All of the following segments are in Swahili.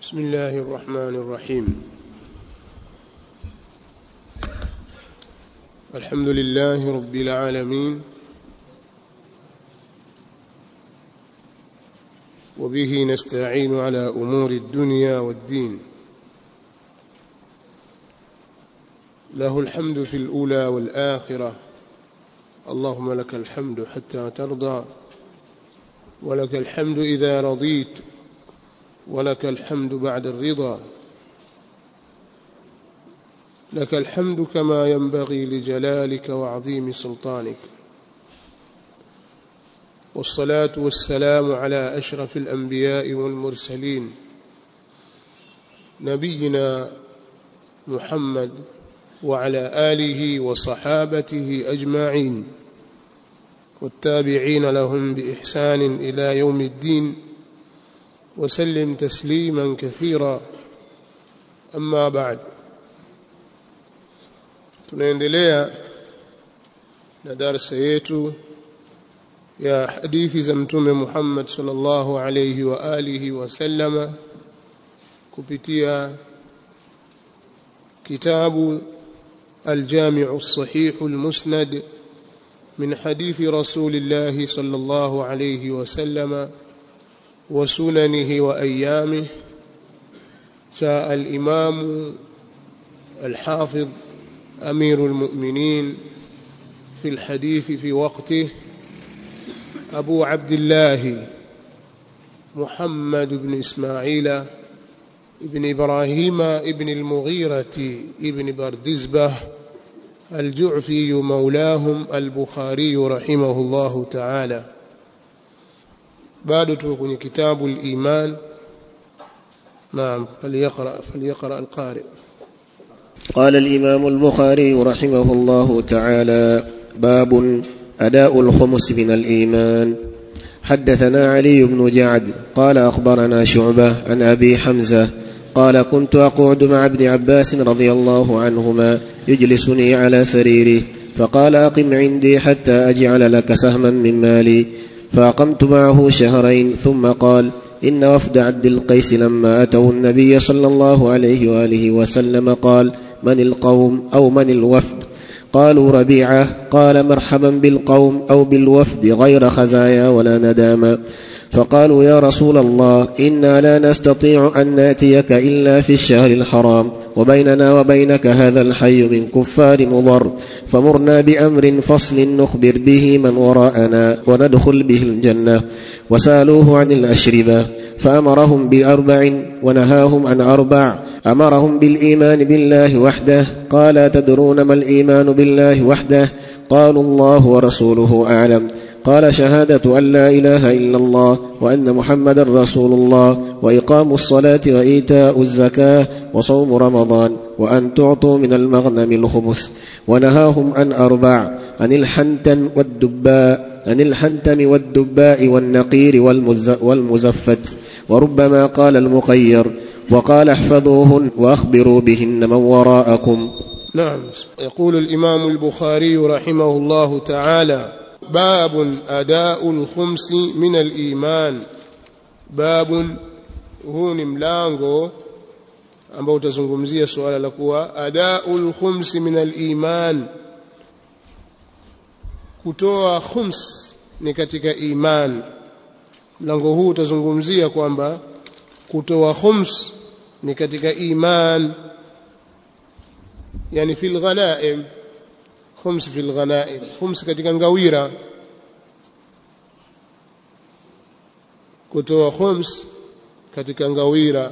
بسم الله الرحمن الرحيم الحمد لله رب العالمين وبه نستعين على امور الدنيا والدين له الحمد في الاولى والاخره اللهم لك الحمد حتى ترضى ولك الحمد اذا رضيت ولك الحمد بعد الرضا لك الحمد كما ينبغي لجلالك وعظيم سلطانك والصلاه والسلام على اشرف الانبياء والمرسلين نبينا محمد وعلى اله وصحابته اجمعين والتابعين لهم باحسان الى يوم الدين وسلم تسليما كثيرا اما بعد tunaendelea na darasa yetu ya hadithi za mtume Muhammad sallallahu alayhi wa alihi wasallama kupitia kitabu الجامع الصحيح المسند من حديث رسول الله صلى الله عليه وسلم وسننه وايامه جاء الامام الحافظ امير المؤمنين في الحديث في وقته ابو عبد الله محمد بن اسماعيل ابن ابراهيم ابن المغيره ابن بردزبه الجعفي مولاهم البخاري رحمه الله تعالى bado tuko kwenye kitabu al-iman naam falyaqra falyaqra al-qari قال الإمام البخاري رحمه الله تعالى باب أداء الخمس من الإيمان حدثنا علي بن جعد قال أخبرنا شعبة عن أبي حمزة قال كنت أقعد مع ابن عباس رضي الله عنهما يجلسني على سريره فقال أقم عندي حتى أجعل لك سهما من مالي فأقمت معه شهرين ثم قال إن وفد عبد القيس لما أتوا النبي صلى الله عليه وآله وسلم قال من القوم أو من الوفد قالوا ربيعة قال مرحبا بالقوم أو بالوفد غير خزايا ولا ندامة فقالوا يا رسول الله إنا لا نستطيع أن نأتيك إلا في الشهر الحرام وبيننا وبينك هذا الحي من كفار مضر فمرنا بأمر فصل نخبر به من وراءنا وندخل به الجنة وسألوه عن الأشربة فأمرهم بأربع ونهاهم عن أربع أمرهم بالإيمان بالله وحده قال تدرون ما الإيمان بالله وحده قالوا الله ورسوله أعلم قال شهادة أن لا إله إلا الله وأن محمدا رسول الله وإقام الصلاة وإيتاء الزكاة وصوم رمضان وأن تعطوا من المغنم الخمس ونهاهم عن أربع عن الحنتم والدباء عن الحنتم والدباء والنقير والمزفت وربما قال المقير وقال احفظوهن وأخبروا بهن من وراءكم نعم يقول الإمام البخاري رحمه الله تعالى باب أداء الخمس من الإيمان باب huu ni mlango ambao utazungumzia suala la kuwa adaul khumsi min aliman kutoa khums ni katika iman mlango huu utazungumzia kwamba kutoa khums ni katika iman yani fil ghanaim khums fil ghanaim khums katika ngawira kutoa khums katika ngawira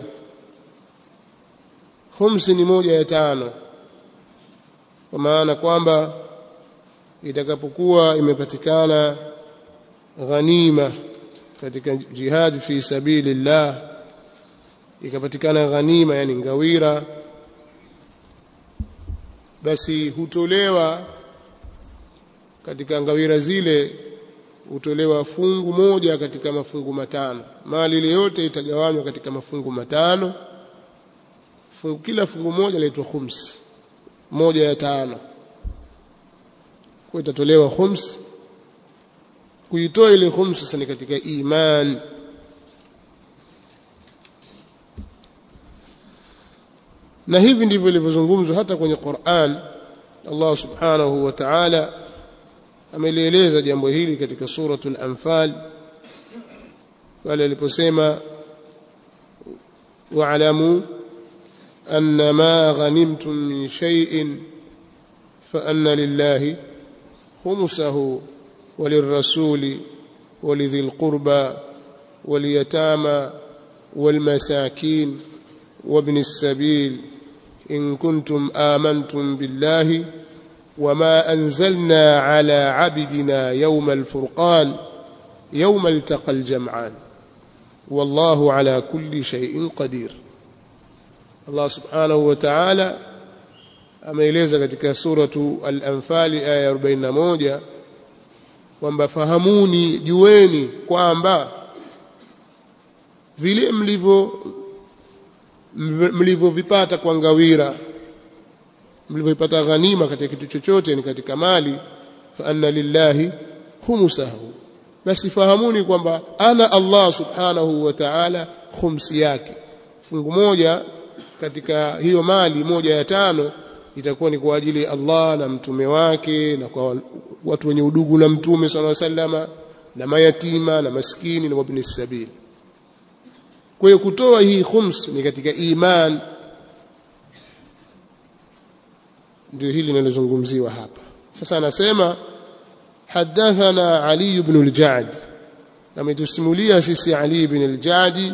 khums ni moja ya tano kwa maana kwamba itakapokuwa imepatikana ghanima katika jihad fi sabilillah ikapatikana ghanima yani ngawira basi hutolewa katika ngawira zile hutolewa fungu moja katika mafungu matano mali ile yote itagawanywa katika mafungu matano fungu, kila fungu moja laitwa khums moja ya tano kwa itatolewa khums kuitoa ile khums sasa ni katika iman na hivi ndivyo ilivyozungumzwa hata kwenye Qur'an Allah subhanahu wa ta'ala amelieleza jambo hili katika suratul anfal pale aliposema wa'lamu anna ma ghanimtum min shay'in fa anna lillahi khumsahu وللرسول ولذي القربى واليتامى والمساكين وابن السبيل إن كنتم آمنتم بالله وما أنزلنا على عبدنا يوم الفرقان يوم التقى الجمعان والله على كل شيء قدير الله سبحانه وتعالى ameeleza katika suratu al-anfali aya 41 kwamba fahamuni jueni kwamba vile mlivyo mlivyovipata kwa ngawira mlivyopata ghanima katika kitu chochote ni katika mali fa anna lillahi khumsahu basi fahamuni kwamba ana Allah subhanahu wa ta'ala khumsi yake fungu moja katika hiyo mali moja ya tano itakuwa ni kwa ajili ya Allah na mtume wake na kwa watu wenye udugu na mtume sallallahu alaihi wasallama na mayatima na maskini na wabni sabil kwa hiyo kutoa hii khums ni katika iman ndio hili linalozungumziwa hapa sasa anasema hadathana ali ibn al-ja'd ametusimulia sisi ali ibn al-ja'd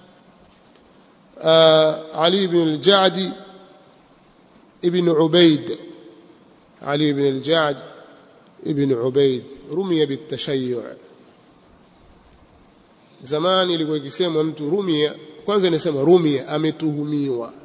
ali ibn al-ja'd ابن عبيد علي بن الجعد ابن عبيد رمي بالتشيع zamani ilikuwa ikisemwa mtu rumia kwanza inasema rumia ametuhumiwa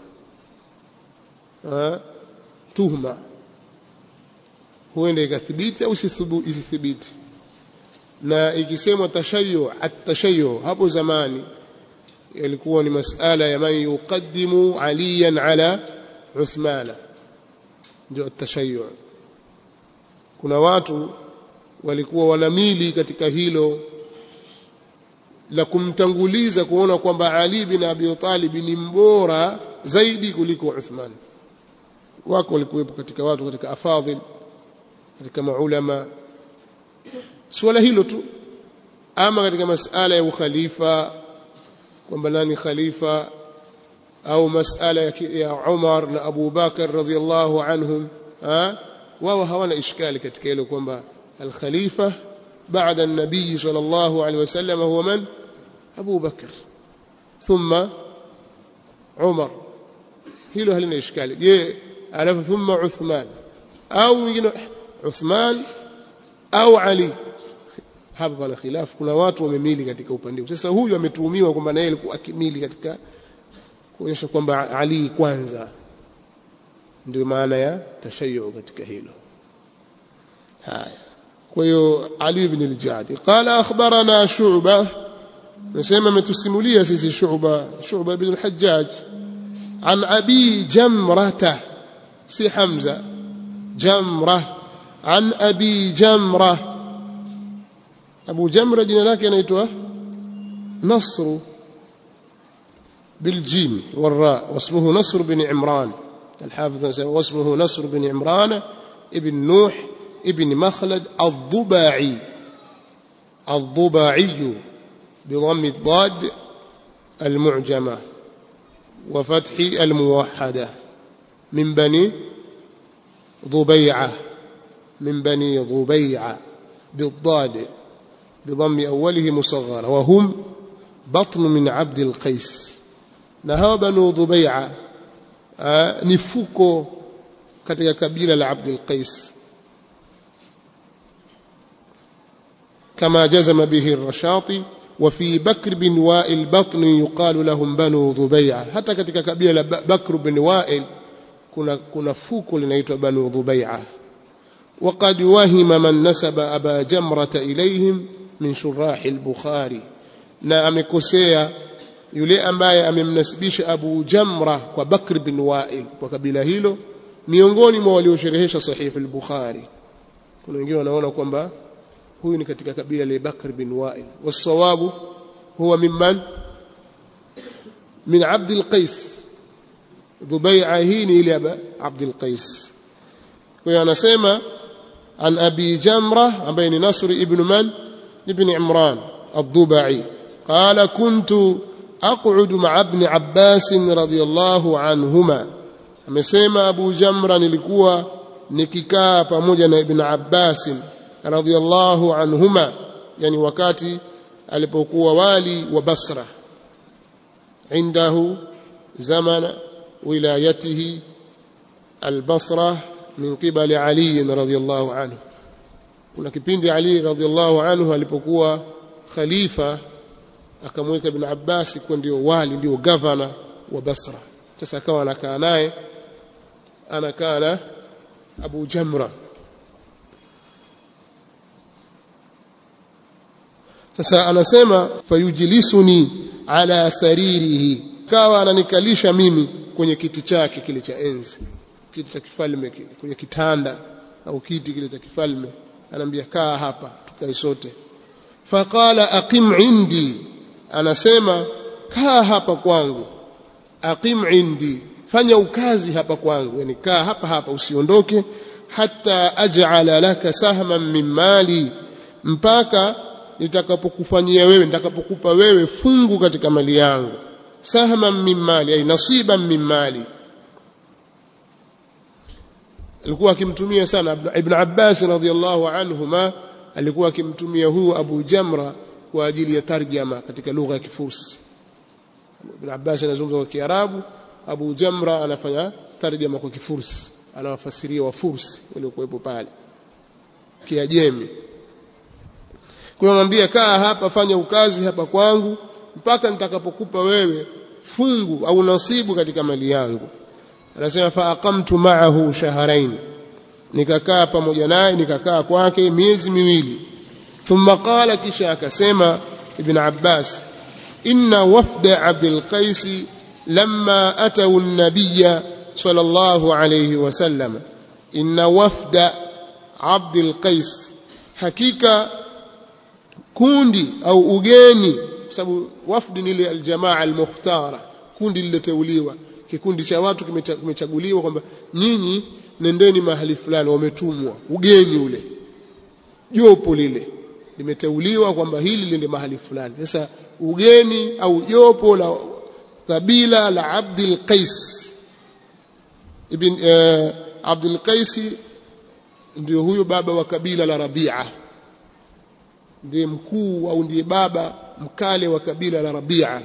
tuhma huenda ikathibiti au isithibiti na ikisemwa tashayu at-tashayu hapo zamani ilikuwa ni masala ya man yuqaddimu aliyan ala uthmana ndio at-tashayu kuna watu walikuwa wanamili katika hilo la kumtanguliza kuona kwamba Ali bin Abi Talib ni mbora zaidi kuliko Uthman wako walikuwepo katika watu katika afadhil katika maulama swala hilo tu ama katika masala ya ukhalifa kwamba nani khalifa au masala ya Umar na Abu Bakar radhiallahu anhum wao hawana ishkali katika hilo kwamba al-khalifa بعد النبي صلى الله عليه وسلم هو من أبو بكر ثم عمر hilo halina ishkali je alafu thumma Uthman au mwingine Uthman au Ali hapa pana khilafu kuna watu wamemili katika upande huu sasa huyu ametuhumiwa kwamba naye alikuwa akimili katika kuonyesha kwamba Ali kwanza ndio maana ya tashayu katika hilo haya kwa hiyo Ali ibn al-Jadi qala akhbarana Shu'ba nasema ametusimulia sisi Shu'ba Shu'ba ibn al-Hajjaj an Abi Jamrata si Hamza Jamra an Abi Jamra Abu Jamra jina lake anaitwa Nasr بالجيم والراء واسمه نصر بن عمران الحافظ واسمه نصر بن عمران ابن نوح ابن مخلد الضباعي الضباعي بضم الضاد المعجمة وفتح الموحدة من بني ضبيعة من بني ضبيعة بالضاد بضم أوله مصغرة وهم بطن من عبد القيس نهى بنو ضبيعة آه نفوكو katika kabila la Abdul Qais كما جزم به الرشاطي وفي بكر بن وائل بطن يقال لهم بنو ضبيعة حتى katika kabila la Bakr bin Wa'il kuna kuna fuko linaitwa banu Dhubai'a وقد وهم من نسب أبا جمرة إليهم من شراح البخاري na amekosea yule ambaye amemnasibisha Abu Jamra kwa Bakr bin Wa'il kwa kabila hilo miongoni mwa waliosherehesha sahih al-Bukhari kuna wengine wanaona kwamba huyu ni katika kabila la Bakr bin Wa'il wasawabu huwa mimman min Abd al-Qais dhubai'a hii ni ile ya Abdul Qais kwa hiyo anasema an abi jamra ambaye ni Nasr ibn man ibn Imran الضبعي قال كنت أقعد مع ابن عباس رضي الله عنهما amesema Abu Jamra nilikuwa nikikaa pamoja na Ibn Abbas radhiyallahu anhuma yani wakati alipokuwa wali wa Basra عنده زمن ولايته البصرة من قبل علي رضي الله عنه kuna kipindi Ali radhiallahu anhu alipokuwa khalifa akamweka Ibn Abbas kuwa ndio wali ndio gavana wa Basra sasa akawa anakaa naye anakaa na Abu Jamra sasa anasema fayujlisuni ala saririhi kawa ananikalisha mimi kwenye kiti chake kile cha enzi kiti cha kifalme kile kwenye kitanda au kiti kile cha kifalme anambia kaa hapa tukae sote faqala aqim indi anasema kaa hapa kwangu aqim indi fanya ukazi hapa kwangu yani kaa hapa hapa usiondoke hata aj'ala laka sahman min mali mpaka nitakapokufanyia wewe nitakapokupa wewe fungu katika mali yangu sahman min mali ay nasiban min mali alikuwa akimtumia sana ibn Abbas radhiyallahu anhuma alikuwa akimtumia huyu Abu Jamra kwa ajili ya tarjama katika lugha ya Kifursi ibn Abbas anazungumza kwa Kiarabu Abu Jamra anafanya tarjama kwa Kifursi anawafasiria Wafursi waliokuwepo pale Kiajemi kwa mwambia kaa hapa fanya ukazi hapa kwangu mpaka nitakapokupa wewe fungu au nasibu katika mali yangu anasema fa aqamtu ma'ahu shahrayn nikakaa pamoja naye nikakaa kwake miezi miwili thumma qala kisha akasema ibn Abbas inna wafda Abdul Qais lamma atau an-nabiy sallallahu alayhi wasallam inna wafda Abdul Qais hakika kundi au ugeni sababu wafdi ni ile aljamaa almukhtara kundi liloteuliwa kikundi cha watu kimechaguliwa kwamba nyinyi nendeni mahali fulani wametumwa ugeni ule jopo lile limeteuliwa kwamba hili liende mahali fulani sasa ugeni au jopo la kabila la Abdul Qais ibn uh, Abdul Qais ndio huyo baba wa kabila la Rabia ndiye mkuu au ndiye baba mkale wa kabila la Rabia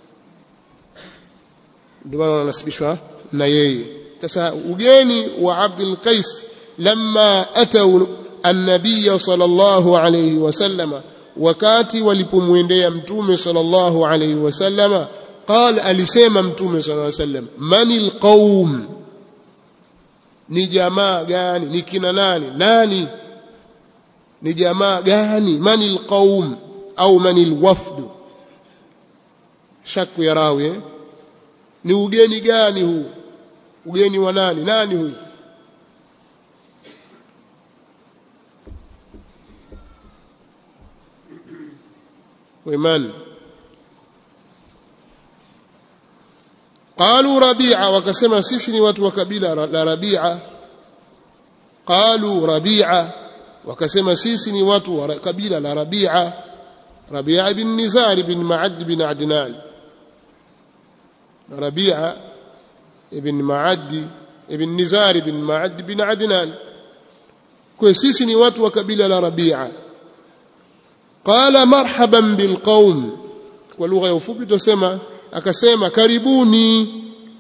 ndio maana wanasibishwa na yeye sasa ugeni wa Abdul Qais lamma atau an-nabiy sallallahu alayhi wasallama wakati walipomwendea mtume sallallahu alayhi wasallama قال alisema mtume sallallahu alayhi wasallam manil qaum ni jamaa gani ni kina nani nani ni jamaa gani manil qaum au manil wafd shaku ya rawi eh? ni ugeni gani huu ugeni wa nani nani huyu ومن قالوا ربيعة وكسما سيسني واتوا كبيلة لا ربيعة قالوا ربيعة وكسما سيسني واتوا كبيلة لا ربيعة ربيعة بن نزار بن معد بن عدنان ربيعة ابن معد ابن نزار بن معد بن عدنان kwa sisi ni watu wa kabila la Rabia qala marhaban bilqaum kwa lugha ya ufupi tusema akasema karibuni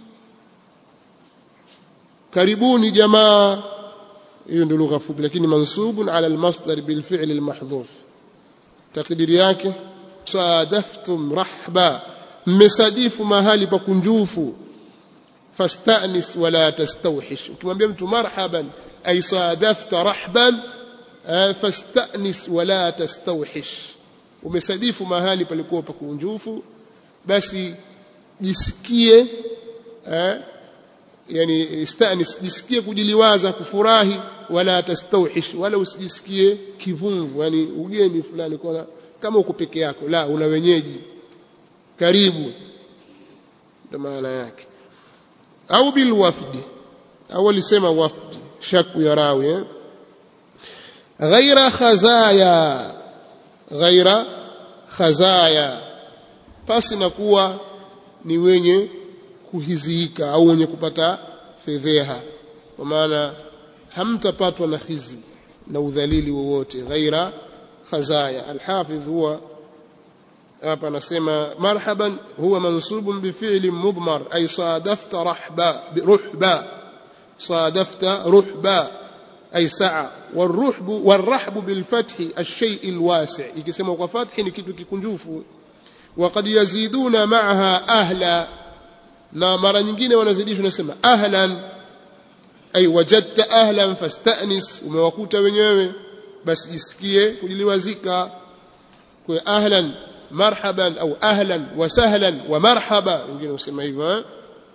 karibuni jamaa hiyo ndio lugha fupi lakini mansubun ala almasdar bilfi'l almahdhuf takdiri yake sadaftum rahba mmesadifu mahali pa kunjufu fastanis wala tastawhish ukimwambia mtu marhaban ay sadafta rahban fastanis wala tastawhish umesadifu mahali palikuwa pa kunjufu basi jisikie eh, yani istanis jisikie kujiliwaza kufurahi wala tastawhish wala usijisikie kivungu yani ugeni fulani kwa kama uko peke yako la una wenyeji karibu ndio maana yake au bil wafdi au alisema wafdi shaku ya rawi eh? ghaira khazaya ghaira khazaya pasi na kuwa ni wenye kuhiziika au wenye kupata fedheha kwa maana hamtapatwa na khizi na udhalili wowote ghaira khazaya alhafidh huwa hapa anasema marhaban huwa mansubun bifi'li mudmar ay sadafta rahba ruhba sadafta ruhba ay sa'a والرحب والرحب بالفتح الشيء الواسع ikisema kwa fathi ni kitu kikunjufu وقد يزيدون معها أهلا na mara nyingine wanazidishwa nasema ahlan ay wajadta ahlan fastanis umewakuta wenyewe basi jisikie kujiliwazika kwa ahlan marhaban au ahlan wa sahlan wa marhaba wengine usema hivyo eh?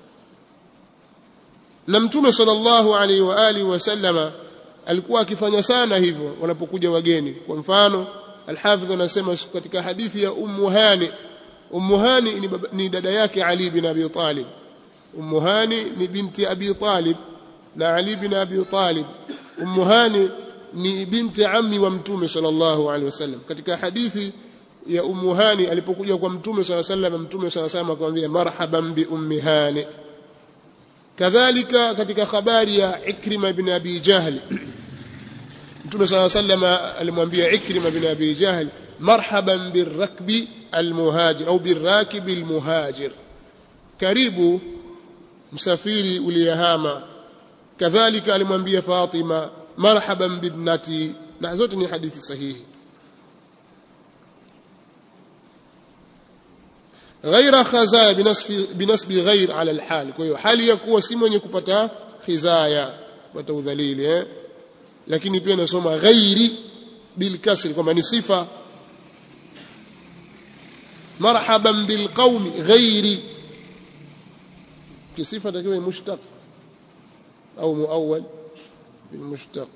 na mtume sallallahu alaihi wa alihi wasallama alikuwa akifanya sana hivyo wanapokuja wageni kwa mfano alhafidh anasema katika hadithi ya ummu hani ummu hani ni, baba, ni dada yake ali bin abi talib ummu hani ni binti abi talib na ali bin abi talib ummu hani ni binti ammi wa mtume sallallahu alaihi wasallam katika hadithi ya ummu hani alipokuja kwa mtume sallallahu alaihi wasallam mtume sallallahu alaihi wasallam akamwambia marhaban bi ummi hani kadhalika katika habari ya ikrima bin abi jahl mtume صلى الله عليه وسلم alimwambia ikrima bin abi jahl marhaban birrakbi almuhajir au birrakibi almuhajir karibu msafiri uliyehama kadhalika alimwambia fatima marhaban bibnati na zote ni hadithi sahihi غير خزايا بنسب بنسب غير على الحال kwa hiyo hali ya kuwa si mwenye kupata khizaya kupata udhalili eh lakini pia nasoma ghairi bil kasri kwamba ni sifa marhaban bil qaumi ghairi kisifa takiwa mushtaq au muawwal bil mushtaq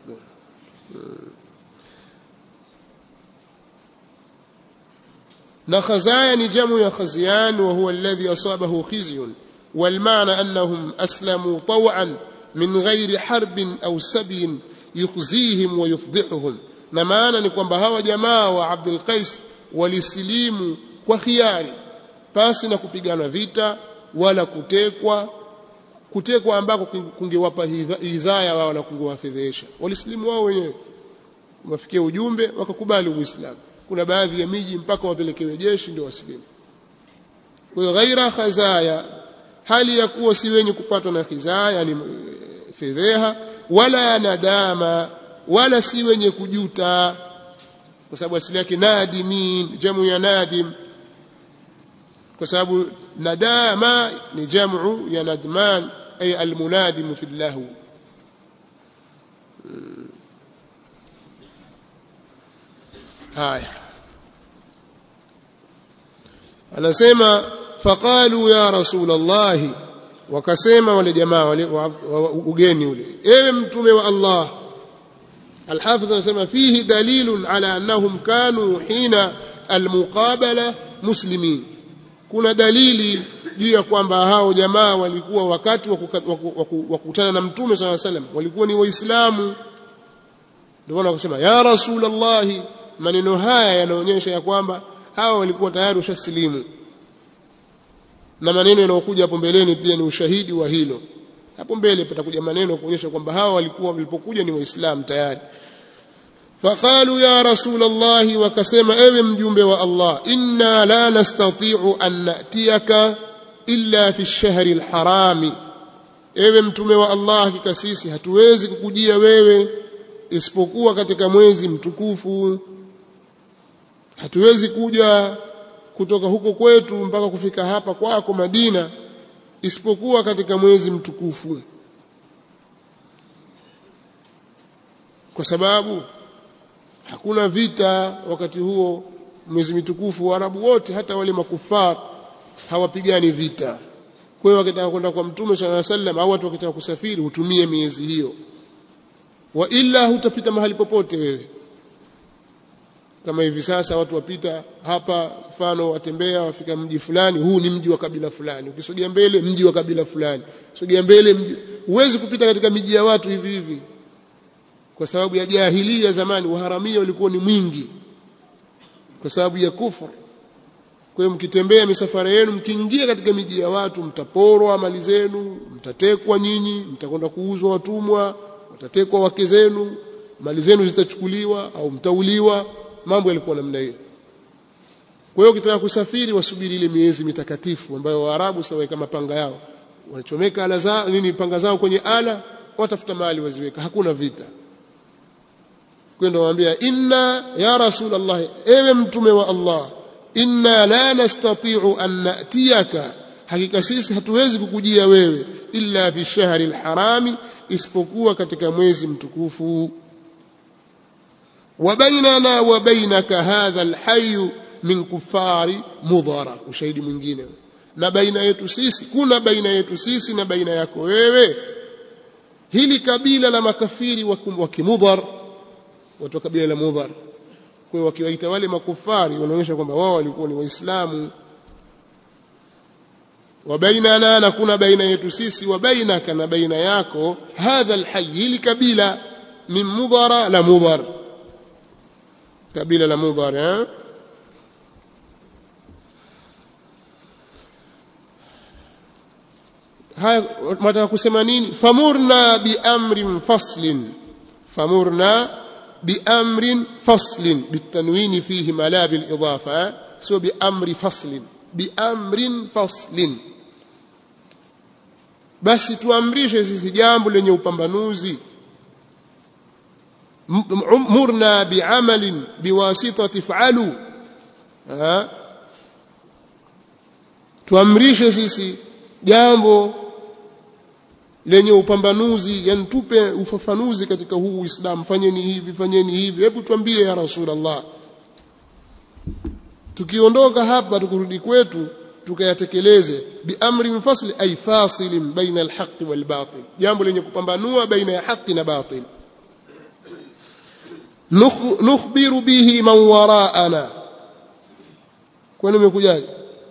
na khazaya ni jamu ya khazyan wa huwa alladhi asabahu khizyun والمعنى أنهم أسلموا طوعا من غير حرب أو سبي yukhzihim wa yufdhihuhum na maana ni kwamba hawa jamaa wa Abdul Qais walisilimu kwa khiari pasi na kupigana vita wala kutekwa kutekwa ambako kungewapa hizaya wao na kungewafedhesha walisilimu wao wenyewe wafikia ujumbe wakakubali uislamu kuna baadhi ya miji mpaka wapelekewe jeshi ndio wasilimu kwa hiyo ghaira khazaya hali ya kuwa si wenye kupatwa na khizaya ni fedheha wala nadama wala si wenye kujuta kwa sababu asili yake nadimin jamu ya nadim kwa sababu nadama ni jamu ya nadman ay almunadim fi llahu haya anasema faqalu ya rasul allahi wakasema wale jamaa wale ugeni ule ewe mtume wa Allah الحافظ anasema fihi dalilun ala annahum kanu hina almuqabala muslimin kuna dalili juu ya kwamba hao jamaa walikuwa wakati wa kukutana na mtume صلى الله عليه وسلم walikuwa ni waislamu ndio maana wakasema ya rasulullah maneno haya yanaonyesha ya kwamba hawa walikuwa tayari ushasilimu na maneno yanayokuja hapo mbeleni pia ni ushahidi wa hilo hapo mbele patakuja maneno kuonyesha kwamba hawa walikuwa walipokuja ni waislamu tayari faqalu ya rasul Allah wakasema ewe mjumbe wa Allah inna la nastati'u an natiyaka illa fi ash-shahri al-harami ewe mtume wa Allah hakika sisi hatuwezi kukujia wewe isipokuwa katika mwezi mtukufu hatuwezi kuja kutoka huko kwetu mpaka kufika hapa kwako Madina isipokuwa katika mwezi mtukufu kwa sababu hakuna vita wakati huo mwezi mtukufu Waarabu wote hata wale makufar hawapigani vita kwa hiyo wakitaka kwenda kwa mtume swalla alayhi wasallam au watu wakitaka kusafiri hutumie miezi hiyo wa illa hutapita mahali popote wewe kama hivi sasa watu wapita hapa mfano watembea wafika mji fulani huu ni mji wa kabila fulani ukisogea mbele mji wa kabila fulani sogea mbele mji huwezi kupita katika miji ya watu hivi hivi kwa sababu ya jahilia zamani uharamia ulikuwa ni mwingi kwa sababu ya kufuru kwa hiyo mkitembea misafara yenu mkiingia katika miji ya watu mtaporwa mali zenu mtatekwa nyinyi mtakwenda kuuzwa watumwa watatekwa wake zenu mali zenu zitachukuliwa au mtauliwa mambo yalikuwa namna hiyo kwa hiyo ukitaka kusafiri wasubiri ile miezi mitakatifu ambayo waarabu sawa kama panga yao wanachomeka ala zao nini panga zao kwenye ala watafuta mali waziweka hakuna vita kwenda waambia inna ya rasulullah ewe mtume wa Allah inna la nastati'u an natiyaka hakika sisi hatuwezi kukujia wewe illa fi shahri alharami isipokuwa katika mwezi mtukufu wa bainana wa bainaka hadha alhayy min kufari mudhara ushahidi mwingine na baina yetu sisi kuna baina yetu sisi na baina yako wewe hili kabila la makafiri wa kimudhar watu wa kabila la mudhar kwa hiyo wakiwaita wale makufari wanaonyesha kwamba wao walikuwa ni waislamu wa bainana na kuna baina yetu sisi wa bainaka na baina yako hadha alhayy hili kabila min mudhara la mudhar kabila la mudhar eh? haya mataka kusema nini famurna biamrin faslin famurna biamrin faslin bitanwini fihi mala bilidafa sio biamri faslin biamrin faslin basi tuamrishe sisi jambo lenye upambanuzi murna biamalin biwasitati falu tuamrishe sisi jambo lenye upambanuzi yani tupe ufafanuzi katika huu Uislamu fanyeni hivi fanyeni hivi hebu tuambie ya Rasulullah tukiondoka hapa tukurudi kwetu tukayatekeleze biamri mfasli ay fasilin baina alhaqi walbatil jambo lenye kupambanua baina ya haki na batil nukhbiru bihi man waraana kwani umekujaje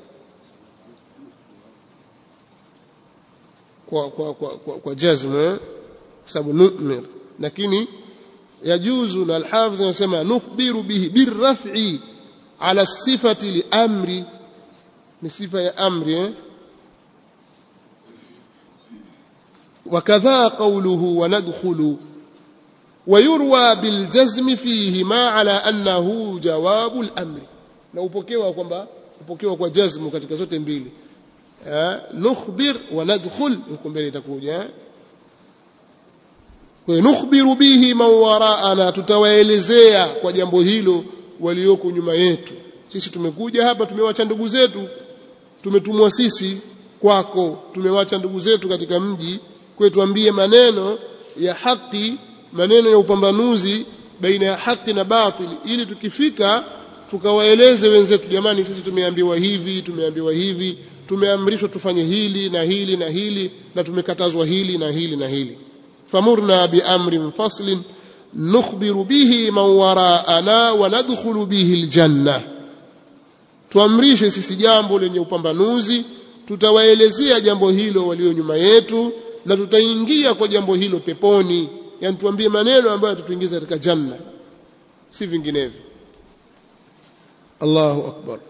kwa kwa kwa, kwa, kwa jazm kwa sababu nu'mir lakini yajuzu na alhafidh anasema nukhbiru bihi birraf'i ala sifati liamri ni sifa ya amri eh? وكذا قوله وندخل ويروى بالجزم فيه ما على أنه جواب الأمر na upokewa kwamba upokewa kwa jazmu katika zote mbili nukhbir wa nadkhul huko mbele itakuja kwa nukhbiru bihi man waraana tutawaelezea kwa jambo hilo walioko nyuma yetu sisi tumekuja hapa tumewacha ndugu zetu tumetumwa sisi kwako tumewacha ndugu zetu katika mji kwa tuambie maneno ya haki maneno ya upambanuzi baina ya haki na batili ili tukifika tukawaeleze wenzetu jamani sisi tumeambiwa hivi tumeambiwa hivi tumeamrishwa tufanye hili na hili na hili na tumekatazwa hili na hili na hili famurna biamrin faslin nukhbiru bihi man waraana wa nadkhulu bihi aljanna tuamrishe sisi jambo lenye upambanuzi tutawaelezea jambo hilo walio nyuma yetu na tutaingia kwa jambo hilo peponi yani tuambie maneno ambayo yatatuingiza katika janna si vinginevyo Allahu akbar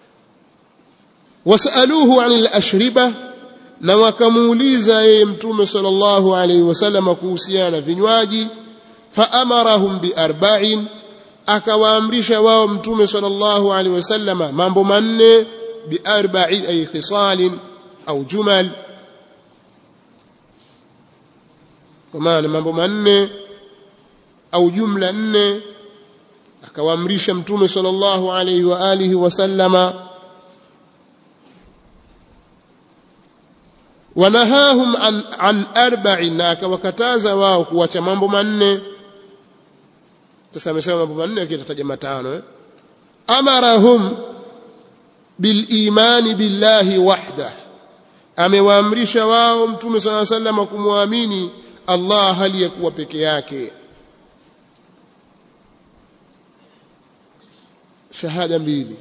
wasaluhu anil ashriba na wakamuuliza yeye mtume sallallahu alaihi wasallam kuhusiana na vinywaji faamarahum biarba'in akawaamrisha wao mtume sallallahu alaihi wasallam mambo manne biarba'in ay khisalin au jumal kwa maana mambo manne au jumla nne akawaamrisha mtume sallallahu alaihi wa alihi wasallama wanahahum an, an arba'in na akawakataza wao kuacha mambo manne sasa amesema mambo manne akitataja matano eh? amarahum bilimani billahi wahdah amewaamrisha wao mtume sala sallam kumwamini Allah hali ya kuwa peke yake shahada mbili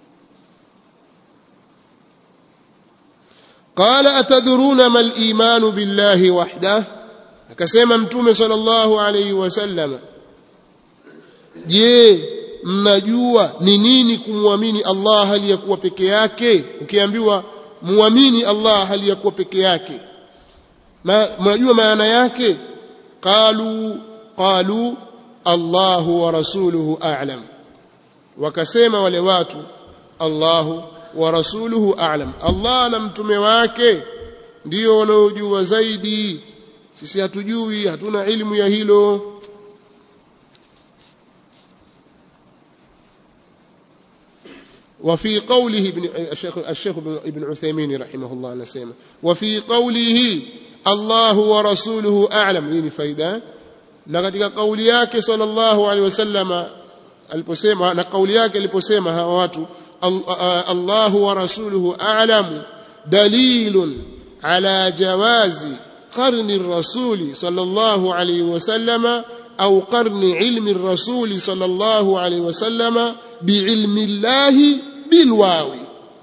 qala atadruna ma al-iman billahi wahdah akasema mtume sallallahu alayhi wasallam je mnajua ni nini kumwamini Allah hali ya kuwa peke yake ukiambiwa muamini Allah hali ya kuwa peke yake mnajua maana yake qalu qalu Allahu wa rasuluhu a'lam wakasema wale watu Allahu wa rasuluhu a'lam Allah na mtume wake ndio wanaojua zaidi sisi hatujui hatuna ilmu ya hilo وفي قوله ابن الشيخ الشيخ ابن عثيمين رحمه الله نسيمه وفي قوله الله ورسوله أعلم نيني فايدة na katika kauli yake sallallahu alaihi wasallama aliposema na kauli yake aliposema hawa watu Allahu wa rasuluhu a'lamu dalilun ala jawazi qarni ar-rasuli sallallahu alaihi wasallama au qarni ilmi ar-rasuli sallallahu alaihi wasallama biilmi llahi bilwawi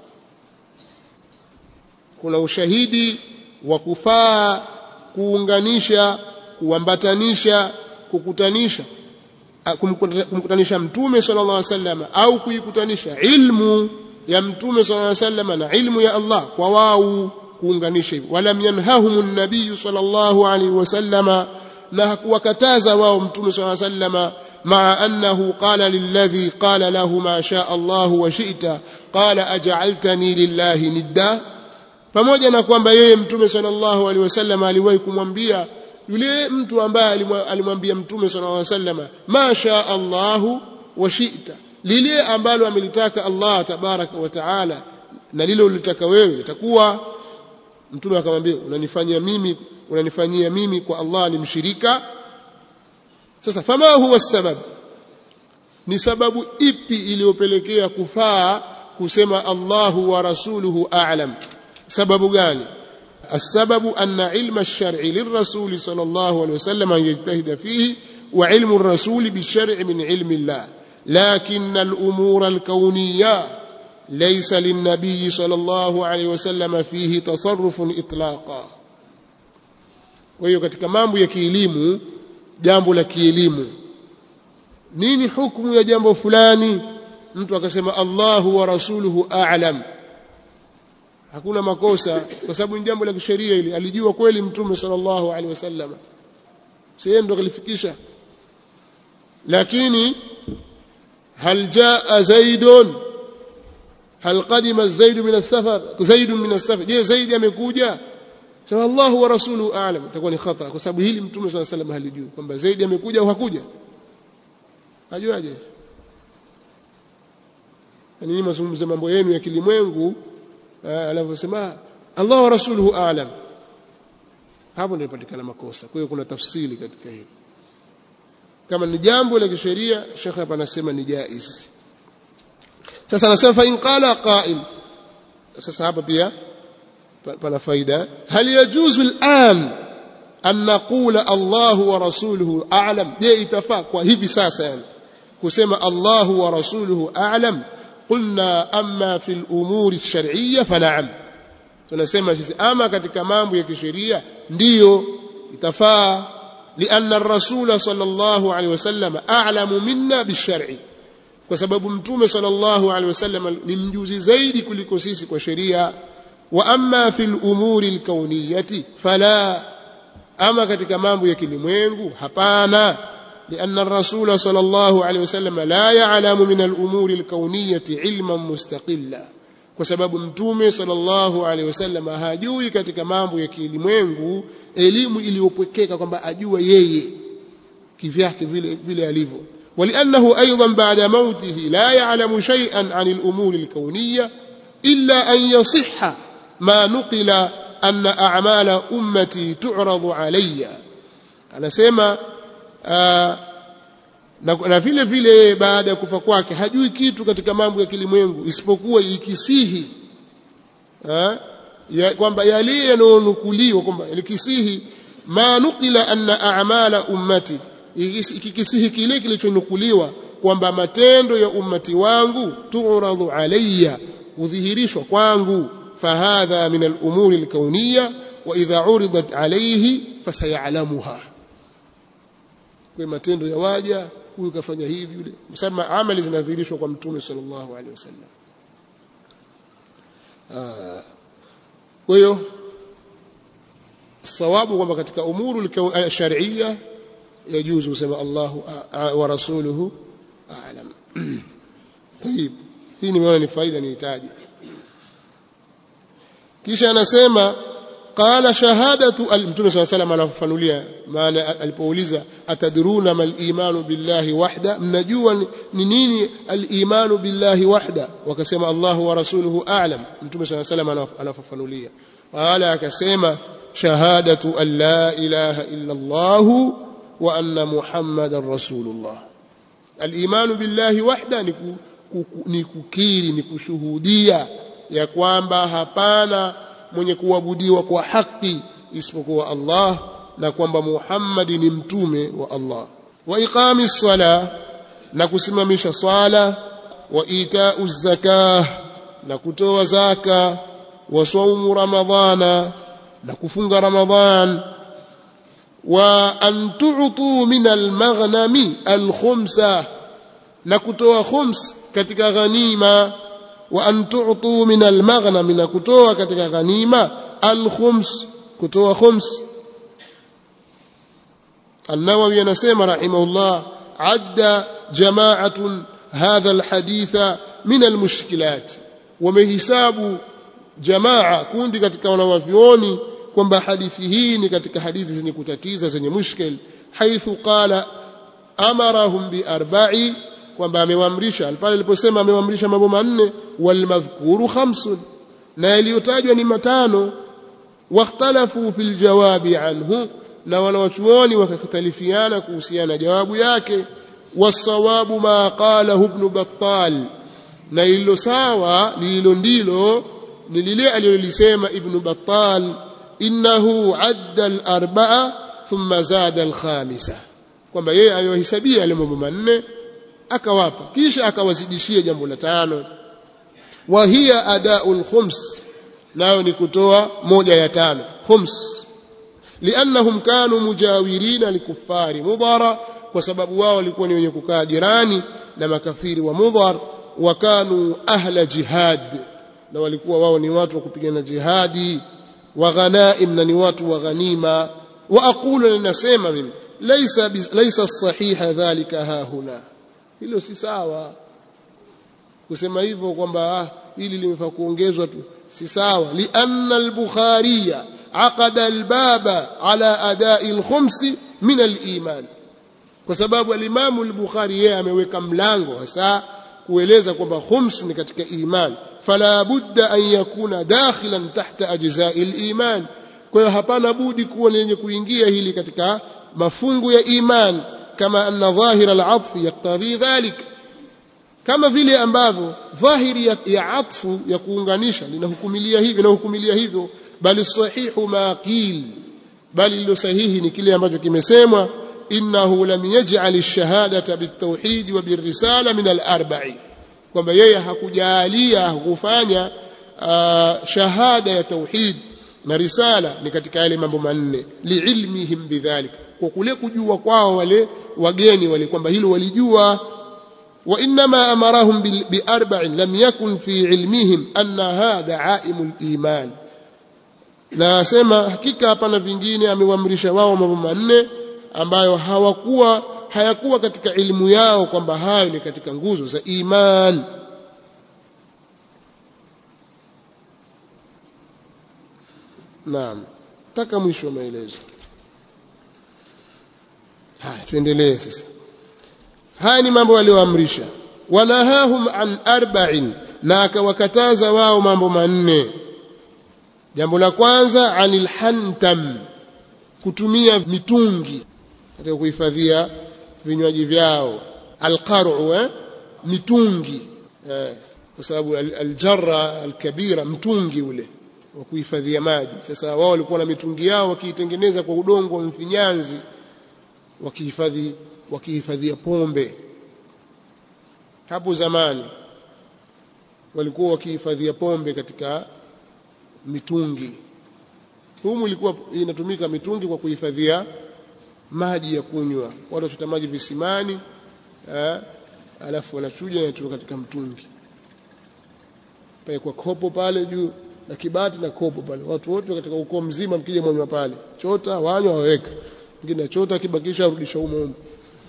kuna ushahidi wa kufaa kuunganisha kuambatanisha kukutanisha kumkutanisha mtume sallallahu alaihi wasallam au kuikutanisha ilmu ya mtume sallallahu alaihi wasallam na ilmu ya Allah kwa wao kuunganisha hivyo walam yanhahum an-nabiy sallallahu alaihi wasallama na hakuwakataza wao mtume sallallahu alaihi wasallam مع أنه قال للذي قال له ما شاء الله وشئت قال أجعلتني لله ندا pamoja na kwamba yeye mtume sallallahu alaihi wasallam aliwahi kumwambia yule mtu ambaye alimwambia mtume sallallahu alaihi wasallam ma sha Allahu wa shi'ta lile ambalo amelitaka Allah tabaraka wa taala na lile ulitaka wewe litakuwa mtume akamwambia unanifanyia mimi unanifanyia mimi kwa Allah ni mshirika sasa fama huwa sabab ni sababu ipi iliyopelekea kufaa kusema Allahu wa rasuluhu a'lam sababu gani السبب أن علم الشرع للرسول صلى الله عليه وسلم أن يجتهد فيه وعلم الرسول بالشرع من علم الله لكن الأمور الكونية ليس للنبي صلى الله عليه وسلم فيه تصرف إطلاقا وهي katika mambo ya kielimu jambo la kielimu nini hukumu ya jambo fulani mtu akasema Allahu wa rasuluhu a'lam hakuna makosa kwa sababu ni jambo la kisheria ili alijua kweli mtume sallallahu alaihi wasallam sehemu ndo kalifikisha lakini hal jaa zaidun hal qadima zaid min as-safar zaid min as-safar je zaid amekuja sema Allahu wa rasuluhu a'lam itakuwa ni khata kwa sababu hili mtume sallallahu alaihi wasallam halijui kwamba zaidi amekuja au hakuja ajuaje yani mazungumzo mambo yenu ya kilimwengu anavyosema Allah wa rasuluhu a'lam hapo ndio patikana makosa kwa hiyo kuna tafsiri katika hilo kama ni jambo la kisheria shekhe hapa anasema ni jaiz sasa anasema fa in qala qa'il sasa hapa pia pana faida hal yajuzu al'an an naqula Allah wa rasuluhu a'lam je itafaa kwa hivi sasa yani kusema Allah wa rasuluhu a'lam qulna amma fi al-umur ash-shar'iyya fana'am tunasema sisi ama katika mambo ya kisheria ndiyo itafaa لأن الرسول صلى الله عليه وسلم أعلم منا بالشرع kwa sababu mtume sallallahu alaihi wasallam ni mjuzi zaidi kuliko sisi kwa sheria wa amma fil umuri alkauniyati fala ama katika mambo ya kilimwengu hapana لأن الرسول صلى الله عليه وسلم لا يعلم من الأمور الكونية علما مستقلا kwa sababu mtume sallallahu alaihi wasallam hajui katika mambo ya kilimwengu elimu iliyopwekeka kwamba ajua yeye kivyake vile vile alivyo ولأنه أيضا بعد موته لا يعلم شيئا عن الأمور الكونية إلا أن يصح ما نقل أن أعمال أمتي تعرض علي أنا سيما آه na vile vile baada ya kufa kwake hajui kitu katika mambo ya kilimwengu isipokuwa ikisihi ya, kwamba yale yanayonukuliwa kwamba likisihi ma nukila anna a'mala ummati ikikisihi kile kilichonukuliwa kwamba matendo ya ummati wangu turadhu alayya hudhihirishwa kwangu fahadha min al-umuri al-kawniyya wa idha uridat alayhi fasayalamuha kwa matendo ya waja huyu kafanya hivi yule msema amali zinadhihirishwa kwa mtume sallallahu alaihi wasallam kwa hiyo sawabu kwamba katika umuru sharia yajuzu kusema Allahu wa rasuluhu a'lam طيب hii nimeona ni faida nihitaji kisha anasema qala shahadatu mtume swalla salam anafafanulia maana alipouliza atadruna mal imanu billahi wahda mnajua ni nini al imanu billahi wahda wakasema Allahu wa rasuluhu a'lam mtume swalla salam anafafanulia qala akasema shahadatu an la ilaha illa Allah wa anna muhammadan rasulullah al imanu billahi wahda ni kukiri ni kushuhudia ya kwamba hapana mwenye kuabudiwa kwa haki isipokuwa Allah na kwamba Muhammad ni mtume wa Allah wa iqami sala na kusimamisha swala wa itau zakah na kutoa zaka wa saumu ramadhana na kufunga ramadhan wa an tu'tu min al-maghnami al-khumsa na kutoa khums katika ghanima wa an tu'tu min al-maghnam na kutoa katika ghanima al-khums kutoa khums النووي anasema rahimahullah adda jama'atun hadha alhaditha min almushkilat wamehisabu jamaa kundi katika wanawavyoni kwamba hadithi hii ni katika hadithi zenye kutatiza zenye mushkil haithu qala amarahum bi arba'i kwamba amewaamrisha pale aliposema amewaamrisha mambo manne walmadhkuru khamsun na yaliyotajwa ni matano wakhtalafu fil jawabi anhu na wanawachuoni wakakhtalifiana kuhusiana na jawabu yake wasawabu ma qalahu ibn battal na lililo sawa lililo ndilo ni lile alilolisema ibn battal innahu adda al-arba'a thumma zada al-khamisa kwamba yeye aliyohesabia yale mambo manne akawapa kisha akawazidishia jambo la tano wa hiya adaul khums nayo ni kutoa moja ya tano khums liannahum kanu mujawirina likufari mudhara kwa sababu wao walikuwa ni wenye kukaa jirani na makafiri wa mudhar wa kanu ahla jihad na walikuwa wao ni watu wa kupigana jihadi wa ghanaim na ni watu wa ghanima wa aqulu ninasema mimi laysa laysa sahiha dhalika ha huna hilo si sawa kusema hivyo kwamba ah, hili limefaa kuongezwa tu si sawa lianna al-bukhariya aqada al-baba ala adai al-khums min al-iman kwa sababu al-imamu al-bukhari yeye ameweka mlango hasa kueleza kwamba khums ni katika iman fala budda an yakuna dakhilan tahta ajza'i al-iman kwa hiyo hapana budi kuwa ni yenye kuingia hili katika mafungu ya iman kama anna dhahira al-atf yaktadhi dhalik kama vile ambavyo dhahiri ya, ya atfu ya kuunganisha linahukumilia hivyo inahukumilia hivyo bali sahihu ma qil bali lilo sahihi ni kile ambacho kimesemwa innahu lam yaj'al ash-shahadata bit-tauhid wa bir-risala min al-arba'i kwamba yeye hakujalia hakufanya uh, shahada ya tauhid na risala ni katika yale mambo manne liilmihim bidhalik kwa kule kujua kwao wale wageni wale kwamba hilo walijua وإنما أمرهم بأربع لم يكن في علمهم أن هذا عائم الإيمان na asema hakika hapana vingine amewaamrisha wao mambo manne ambayo hawakuwa hayakuwa katika elimu yao kwamba hayo ni katika nguzo za iman naam mpaka mwisho wa maelezo haya tuendelee sasa haya ni mambo aliyoamrisha wanahahum an arba'in na akawakataza wao mambo manne jambo la kwanza anil hantam kutumia mitungi katika kuhifadhia vinywaji vyao alqar'u eh? mitungi eh, kwa sababu aljarra alkabira mtungi ule wa kuhifadhia maji sasa wao walikuwa na mitungi yao wakiitengeneza kwa udongo wa mfinyanzi wakihifadhi wakihifadhia pombe hapo zamani walikuwa wakihifadhia pombe katika mitungi humu ilikuwa inatumika mitungi kwa kuhifadhia maji ya kunywa watu wachota maji visimani eh, alafu wanachuja yanatoka katika mtungi pale kwa kopo pale juu na kibati na kopo pale watu wote katika ukoo mzima mkija mwanywa pale chota wanywa waweka mwingine chota kibakisha arudisha humo humo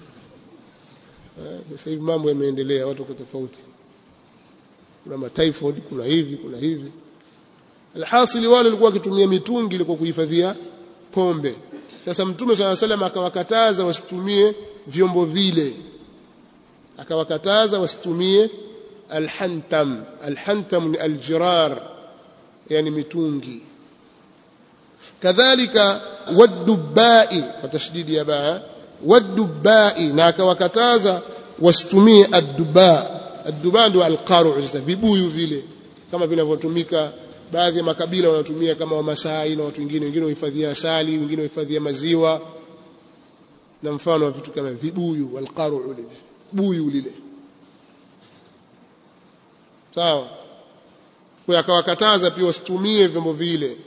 eh, sasa hivi mambo yameendelea watu wako tofauti kuna matyphoid kuna hivi kuna hivi alhasili wale walikuwa wakitumia mitungi ilikuwa kuhifadhia pombe sasa mtume swalla salam akawakataza wasitumie vyombo vile akawakataza wasitumie alhantam alhantam ni aljirar yani mitungi kadhalika wadubai kwa tashdidi ya baa wadubai na akawakataza wasitumie adduba adduba ndio alqaru sasa vibuyu vile kama vinavyotumika baadhi ya makabila wanatumia kama wamasai na watu wengine wengine wahifadhia asali wengine wahifadhia maziwa na mfano wa vitu kama vibuyu walqaru lile buyu lile sawa kwa akawakataza pia wasitumie vyombo vile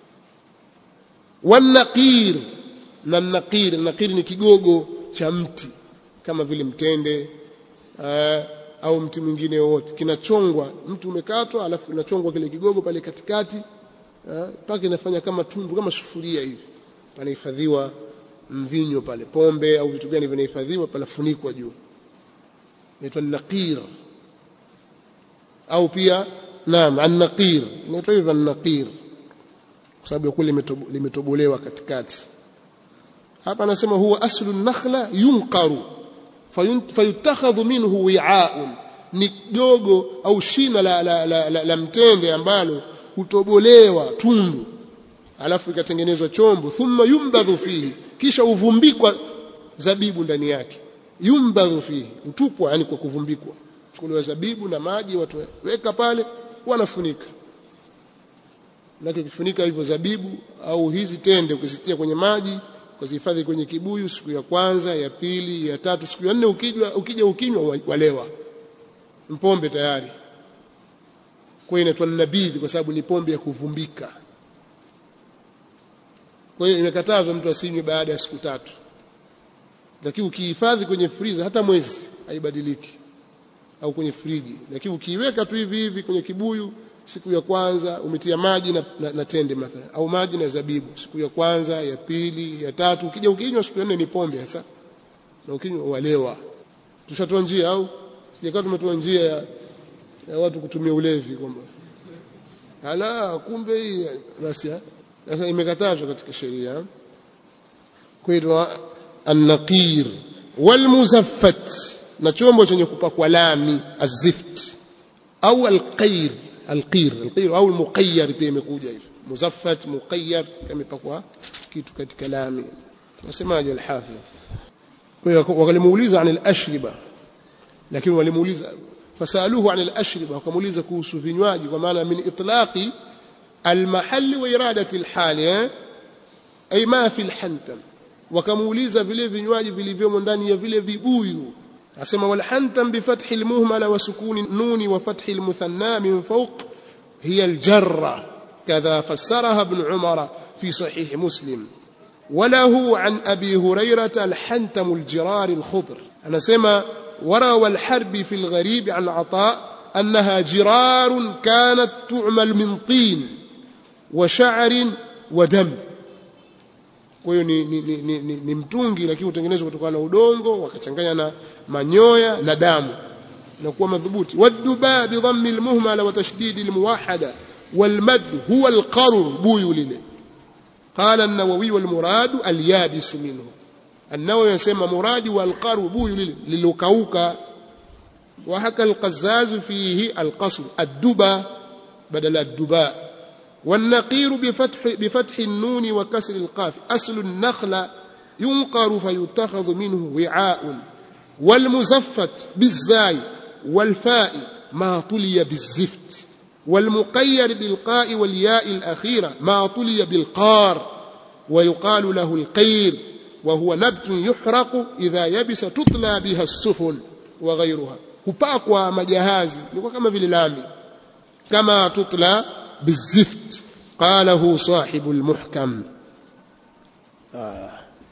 wanaqir na naqir naqir ni kigogo cha mti kama vile mtende aa, au mti mwingine wowote kinachongwa mtu umekatwa alafu inachongwa kile kigogo pale katikati mpaka inafanya kama tundu kama sufuria hivi panahifadhiwa mvinyo pale pombe au vitu gani vinahifadhiwa panafunikwa juu inaitwa naqir au pia naam an-naqir inaitwa hivyo an-naqir kwa sababu kule limetobolewa katikati hapa anasema huwa aslu nakhla yunqaru fayutakhadhu minhu wi'aun ni jogo au shina la, la, la, la, la mtende ambalo hutobolewa tundu alafu ikatengenezwa chombo thumma yumbadhu fihi kisha uvumbikwa zabibu ndani yake yumbadhu fihi utupwa yani kwa kuvumbikwa chukuliwa zabibu na maji watu weka pale wanafunika na kifunika hivyo zabibu au hizi tende ukizitia kwenye maji ukazihifadhi kwenye kibuyu siku ya kwanza ya pili ya tatu siku ya nne ukija ukija ukinywa walewa mpombe tayari kwa hiyo inaitwa nabidhi kwa sababu ni pombe ya kuvumbika kwa hiyo imekatazwa mtu asinywe baada ya siku tatu lakini ukihifadhi kwenye friza hata mwezi haibadiliki au kwenye friji lakini ukiiweka tu hivi hivi kwenye kibuyu siku ya kwanza umetia maji na, na, na tende mathalan au maji na zabibu siku ya kwanza ya pili ya tatu ukija ukinywa siku ya nne ni pombe sasa na ukinywa walewa tushatoa njia au sijakaa tumetoa njia ya, ya watu kutumia ulevi kwamba ala kumbe hii basi sasa imekatazwa katika sheria kwa an-naqir walmuzaffat na chombo chenye kupakwa lami azift au alqair alqir alqir au almuqayyar pia imekuja hivyo muzaffat muqayyar kamepakwa kitu katika lami nasemaje alhafidh kwa hiyo wakalimuuliza an alashriba lakini walimuuliza fasaluhu an alashriba wakamuuliza kuhusu vinywaji kwa maana min itlaqi almahall wa iradati alhali ay ma fi alhantam wakamuuliza vile vinywaji vilivyomo ndani ya vile vibuyu asema walhantam bifathi almuhmala wa sukuni nuni wa fathi almuthanna min fawq hiya aljarra kadha fassaraha ibn umara fi sahih muslim وله عن أبي هريرة الحنتم الجرار الخضر أنا سمى وروى الحرب في الغريب عن عطاء أنها جرار كانت تعمل من طين وشعر ودم kwa hiyo ni, ni, ni, ni, ni, ni mtungi lakini hutengenezwa kutokana na udongo wakachanganya na manyoya na damu na kuwa madhubuti waduba bidhammi almuhmala wa tashdidi almuwahada walmad huwa alqarr buyu lile قال النووي والمراد اليابس منه النووي يسمى مراد والقر بوي للكوكا وحكى القزاز فيه القصر الدبا بدل الدباء والنقير بفتح بفتح النون وكسر القاف أصل النخل ينقر فيتخذ منه وعاء والمزفت بالزاي والفاء ما طلي بالزفت والمقير بالقاء والياء الأخيرة ما طلي بالقار ويقال له القير وهو نبت يحرق إذا يبس تطلى بها السفن وغيرها hupakwa majahazi ilikuwa kama vile lami kama tutla bizift qalahu sahibu almuhkam ah.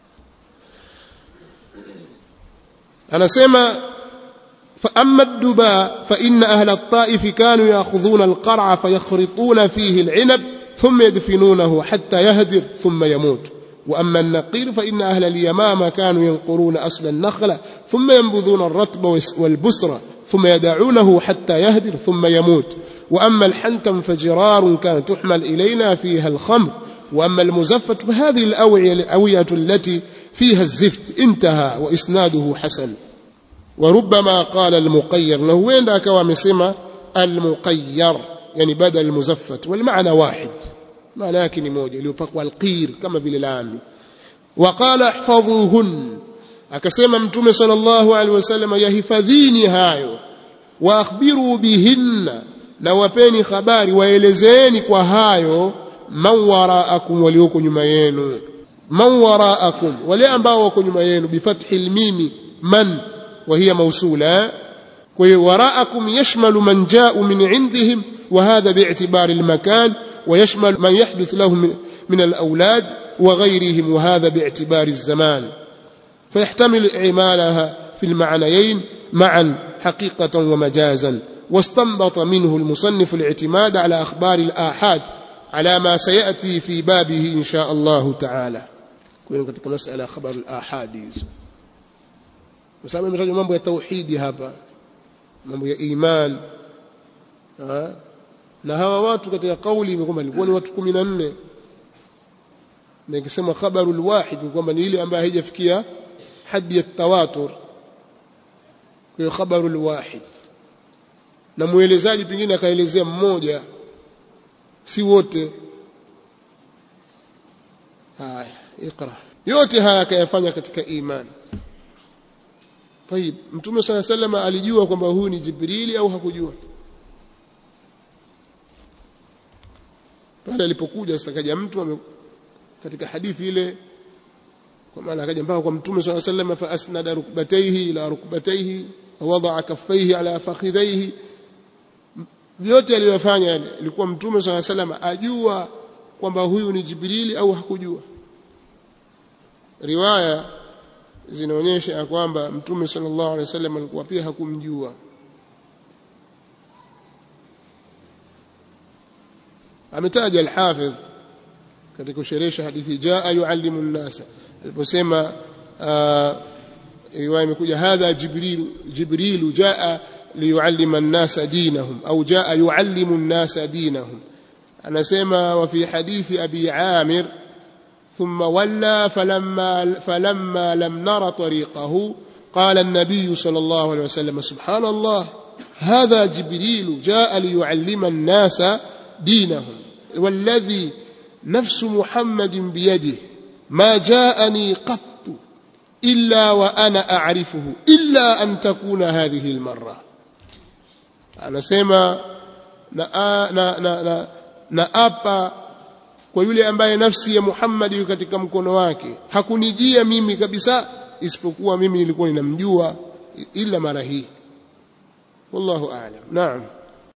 anasema فأما الدباء فإن أهل الطائف كانوا يأخذون القرع فيخرطون فيه العنب ثم يدفنونه حتى يهدر ثم يموت وأما النقير فإن أهل اليمامة كانوا ينقرون أصل النخلة ثم ينبذون الرطب والبسرة ثم يدعونه حتى يهدر ثم يموت وأما الحنتم فجرار كانت تحمل إلينا فيها الخمر وأما المزفة فهذه الأوعية الأوية التي فيها الزفت انتهى وإسناده حسن وربما قال المقير له وين ذاك ومسمى المقير يعني بدل المزفت والمعنى واحد لكن موجه ليبقى القير كما باللام وقال احفظوهن akasema mtume sallallahu alaihi wasallam yahifadhini hayo waakhbiru bihinna na wapeni habari waelezeeni kwa hayo man waraakum walioko nyuma yenu man waraakum wale ambao wako nyuma yenu bifathi lmimi man وهي موصولة وراءكم يشمل من جاء من عندهم وهذا باعتبار المكان ويشمل من يحدث لهم من الأولاد وغيرهم وهذا باعتبار الزمان فيحتمل إعمالها في المعنيين معا حقيقة ومجازا واستنبط منه المصنف الاعتماد على أخبار الآحاد على ما سيأتي في بابه إن شاء الله تعالى كنا katika مسألة خبر الآحاد kwa sababu imetajwa mambo ya tauhidi hapa mambo ya iman ha? na hawa watu katika kauli kwamba ilikuwa ni watu 14 na ikisema khabarul wahid kwamba ni ile ambayo haijafikia hadi ya tawatur kwa hiyo khabarul wahid na muelezaji pengine akaelezea mmoja si wote haya ikra yote haya akayafanya katika imani طيب mtume صلى الله عليه وسلم alijua kwamba huyu ni jibrili au hakujua pale alipokuja sasa kaja mtu katika hadithi ile kwa maana akaja mpaka kwa mtume صلى الله عليه وسلم فاسند ركبتيه الى ركبتيه ووضع كفيه على فخذيه vyote aliyofanya ilikuwa mtume صلى الله عليه وسلم ajua kwamba huyu ni jibrili au hakujua riwaya zinaonyesha ya kwamba mtume sallallahu alaihi wasallam alikuwa pia hakumjua ametaja al-Hafidh katika kusherehesha hadithi jaa yuallimu an-nasa aliposema riwaya imekuja hadha jibril jibril jaa liyuallima an-nasa dinahum au jaa yuallimu an-nasa dinahum anasema wa fi hadithi abi amir ثم ولى فلما, فلما لم نر طريقه قال النبي صلى الله عليه وسلم سبحان الله هذا جبريل جاء ليعلم الناس دينهم والذي نفس محمد بيده ما جاءني قط إلا وأنا أعرفه إلا أن تكون هذه المرة أنا سيما نأبا kwa yule ambaye nafsi ya Muhammad iko katika mkono wake hakunijia mimi kabisa isipokuwa mimi nilikuwa ninamjua ila mara hii wallahu a'lam naam